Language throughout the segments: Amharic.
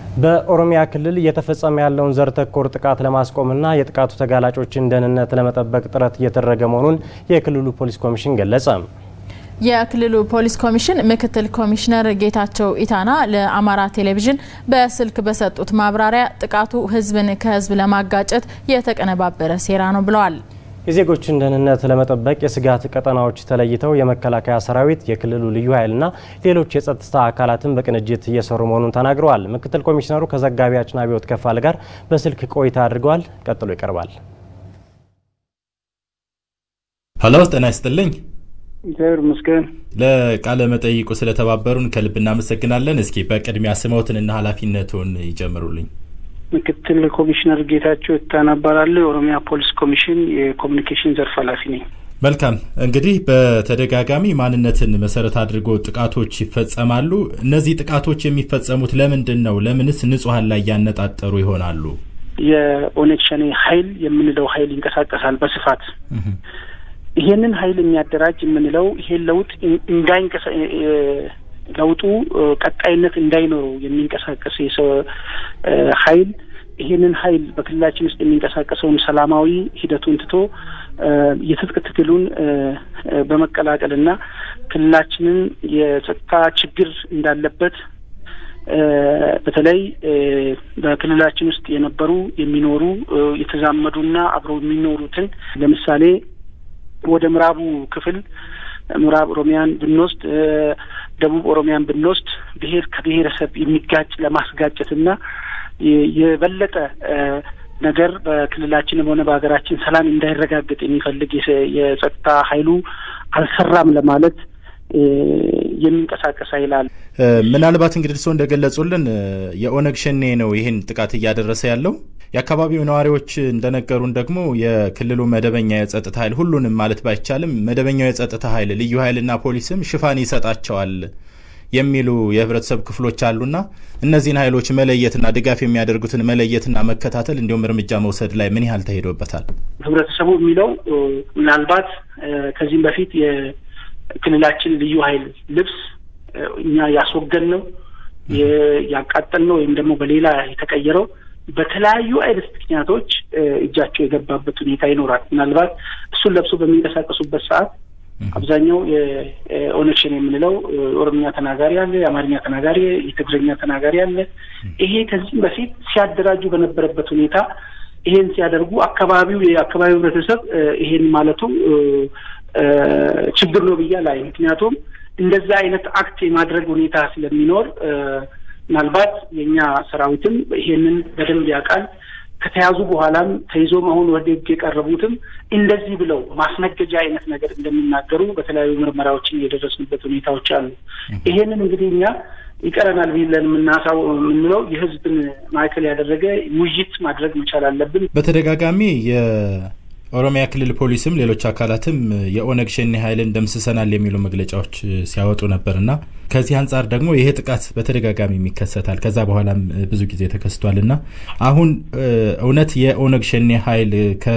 በኦሮሚያ ክልል እየተፈጸመ ያለውን ዘር ተኮር ጥቃት ለማስቆምና የጥቃቱ ተጋላጮችን ደህንነት ለመጠበቅ ጥረት እየተደረገ መሆኑን የክልሉ ፖሊስ ኮሚሽን ገለጸ። የክልሉ ፖሊስ ኮሚሽን ምክትል ኮሚሽነር ጌታቸው ኢታና ለአማራ ቴሌቪዥን በስልክ በሰጡት ማብራሪያ ጥቃቱ ሕዝብን ከሕዝብ ለማጋጨት የተቀነባበረ ሴራ ነው ብለዋል። የዜጎችን ደህንነት ለመጠበቅ የስጋት ቀጠናዎች ተለይተው የመከላከያ ሰራዊት፣ የክልሉ ልዩ ኃይልና ሌሎች የጸጥታ አካላትን በቅንጅት እየሰሩ መሆኑን ተናግረዋል። ምክትል ኮሚሽነሩ ከዘጋቢያችን አብዮት ከፋለ ጋር በስልክ ቆይታ አድርገዋል። ቀጥሎ ይቀርባል። ሀሎ፣ ጤና ይስጥልኝ። እግዚአብሔር ይመስገን። ለቃለ መጠይቁ ስለተባበሩን ከልብ እናመሰግናለን። እስኪ በቅድሚያ ስሞትንና ኃላፊነቱን ይጀምሩልኝ። ምክትል ኮሚሽነር ጌታቸው ይታና እባላለሁ። የኦሮሚያ ፖሊስ ኮሚሽን የኮሚኒኬሽን ዘርፍ ኃላፊ ነኝ። መልካም እንግዲህ በተደጋጋሚ ማንነትን መሰረት አድርጎ ጥቃቶች ይፈጸማሉ። እነዚህ ጥቃቶች የሚፈጸሙት ለምንድን ነው? ለምንስ ንጹሐን ላይ ያነጣጠሩ ይሆናሉ? የኦነግ ሸኔ ኃይል የምንለው ኃይል ይንቀሳቀሳል በስፋት ይሄንን ኃይል የሚያደራጅ የምንለው ይሄን ለውጥ እንዳይንቀሳ ለውጡ ቀጣይነት እንዳይኖረው የሚንቀሳቀስ የሰው ኃይል ይሄንን ኃይል በክልላችን ውስጥ የሚንቀሳቀሰውን ሰላማዊ ሂደቱን ትቶ የትጥቅ ትግሉን በመቀላቀልና ክልላችንን የጸጥታ ችግር እንዳለበት በተለይ በክልላችን ውስጥ የነበሩ የሚኖሩ የተዛመዱና አብረው የሚኖሩትን ለምሳሌ ወደ ምዕራቡ ክፍል ምዕራብ ኦሮሚያን ብንወስድ ደቡብ ኦሮሚያን ብንወስድ ብሔር ከብሔረሰብ የሚጋጭ ለማስጋጨትና የበለጠ ነገር በክልላችንም ሆነ በሀገራችን ሰላም እንዳይረጋገጥ የሚፈልግ የጸጥታ ኃይሉ አልሰራም ለማለት የሚንቀሳቀስ ኃይል አለ። ምናልባት እንግዲህ እርስዎ እንደገለጹልን የኦነግ ሸኔ ነው ይህን ጥቃት እያደረሰ ያለው። የአካባቢው ነዋሪዎች እንደነገሩን ደግሞ የክልሉ መደበኛ የጸጥታ ኃይል ሁሉንም ማለት ባይቻልም መደበኛው የጸጥታ ኃይል ልዩ ኃይልና ፖሊስም ሽፋን ይሰጣቸዋል የሚሉ የህብረተሰብ ክፍሎች አሉና እነዚህን ኃይሎች መለየትና ድጋፍ የሚያደርጉትን መለየትና መከታተል እንዲሁም እርምጃ መውሰድ ላይ ምን ያህል ተሄዶበታል? ህብረተሰቡ የሚለው ምናልባት ከዚህም በፊት የክልላችን ልዩ ኃይል ልብስ እኛ ያስወገድ ነው ያቃጠል ነው ወይም ደግሞ በሌላ የተቀየረው በተለያዩ አይነት ምክንያቶች እጃቸው የገባበት ሁኔታ ይኖራል። ምናልባት እሱን ለብሶ በሚንቀሳቀሱበት ሰዓት አብዛኛው የኦነግ ሸኔ የምንለው ኦሮምኛ ተናጋሪ አለ፣ የአማርኛ ተናጋሪ፣ የትግርኛ ተናጋሪ አለ። ይሄ ከዚህም በፊት ሲያደራጁ በነበረበት ሁኔታ ይሄን ሲያደርጉ አካባቢው የአካባቢው ህብረተሰብ ይሄን ማለቱ ችግር ነው ብያ ላይ ምክንያቱም እንደዛ አይነት አክት የማድረግ ሁኔታ ስለሚኖር ምናልባት የእኛ ሰራዊትም ይሄንን በደንብ ያውቃል። ከተያዙ በኋላም ተይዞም አሁን ወደ ህግ የቀረቡትም እንደዚህ ብለው ማስነገጃ አይነት ነገር እንደሚናገሩ በተለያዩ ምርመራዎችን የደረስንበት ሁኔታዎች አሉ። ይሄንን እንግዲህ እኛ ይቀረናል ብለን የምናሳው የምንለው የህዝብን ማዕከል ያደረገ ውይይት ማድረግ መቻል አለብን። በተደጋጋሚ ኦሮሚያ ክልል ፖሊስም ሌሎች አካላትም የኦነግ ሸኔ ኃይልን ደምስሰናል የሚሉ መግለጫዎች ሲያወጡ ነበርና ከዚህ አንጻር ደግሞ ይሄ ጥቃት በተደጋጋሚ ይከሰታል። ከዛ በኋላም ብዙ ጊዜ ተከስቷል እና አሁን እውነት የኦነግ ሸኔ ኃይል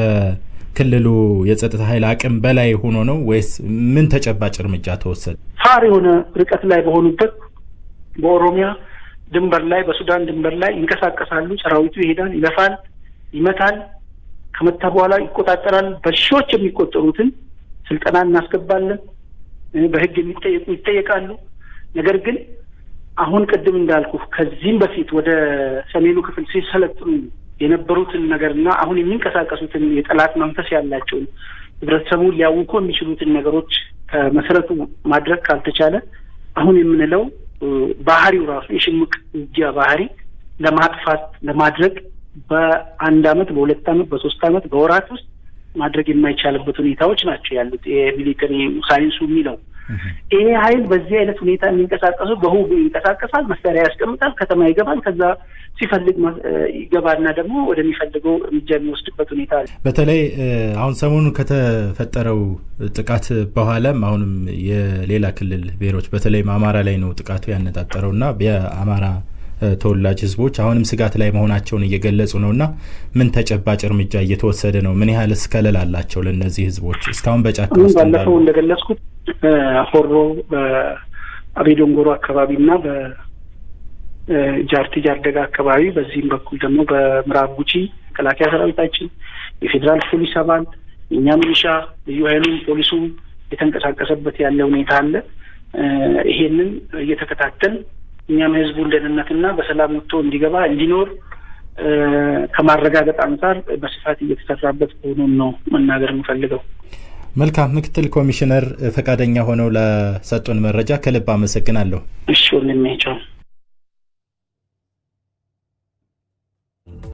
ከክልሉ የጸጥታ ኃይል አቅም በላይ ሆኖ ነው ወይስ ምን ተጨባጭ እርምጃ ተወሰደ? ፋር የሆነ ርቀት ላይ በሆኑበት በኦሮሚያ ድንበር ላይ በሱዳን ድንበር ላይ ይንቀሳቀሳሉ። ሰራዊቱ ይሄዳል፣ ይለፋል፣ ይመታል ከመታ በኋላ ይቆጣጠራል። በሺዎች የሚቆጠሩትን ስልጠና እናስገባለን። በህግ የሚጠየቁ ይጠየቃሉ። ነገር ግን አሁን ቅድም እንዳልኩ ከዚህም በፊት ወደ ሰሜኑ ክፍል ሲሰለጥኑ የነበሩትን ነገርና አሁን የሚንቀሳቀሱትን የጠላት መንፈስ ያላቸውን ህብረተሰቡን ሊያውቁ የሚችሉትን ነገሮች ከመሰረቱ ማድረግ ካልተቻለ አሁን የምንለው ባህሪው ራሱ የሽምቅ ውጊያ ባህሪ ለማጥፋት ለማድረግ በአንድ አመት በሁለት አመት በሶስት አመት በወራት ውስጥ ማድረግ የማይቻልበት ሁኔታዎች ናቸው ያሉት። የሚሊተሪ ሳይንሱ የሚለው ይሄ ኃይል በዚህ አይነት ሁኔታ የሚንቀሳቀሱ በሁቡ ይንቀሳቀሳል፣ መሳሪያ ያስቀምጣል፣ ከተማ ይገባል። ከዛ ሲፈልግ ይገባና ደግሞ ወደሚፈልገው እርምጃ የሚወስድበት ሁኔታ አለ። በተለይ አሁን ሰሞኑን ከተፈጠረው ጥቃት በኋላም አሁንም የሌላ ክልል ብሔሮች በተለይም አማራ ላይ ነው ጥቃቱ ያነጣጠረው እና የአማራ ተወላጅ ህዝቦች አሁንም ስጋት ላይ መሆናቸውን እየገለጹ ነው እና ምን ተጨባጭ እርምጃ እየተወሰደ ነው? ምን ያህል እስከለል አላቸው ለእነዚህ ህዝቦች እስካሁን በጫካ ውስጥ ባለፈው እንደገለጽኩት በሆሮ በአቤ ዶንጎሮ አካባቢ እና ጃርቲ ጃርደጋ አካባቢ፣ በዚህም በኩል ደግሞ በምዕራብ ጉጂ መከላከያ ሰራዊታችን፣ የፌዴራል ፖሊስ አባል፣ የእኛ ሚሊሻ፣ ልዩ ኃይሉም ፖሊሱም የተንቀሳቀሰበት ያለ ሁኔታ አለ። ይሄንን እየተከታተል እኛም የህዝቡን ደህንነትና በሰላም ወጥቶ እንዲገባ እንዲኖር ከማረጋገጥ አንጻር በስፋት እየተሰራበት መሆኑን ነው መናገር የምፈልገው። መልካም ምክትል ኮሚሽነር ፈቃደኛ ሆነው ለሰጡን መረጃ ከልብ አመሰግናለሁ። እሺ ወንድሜ ቻው።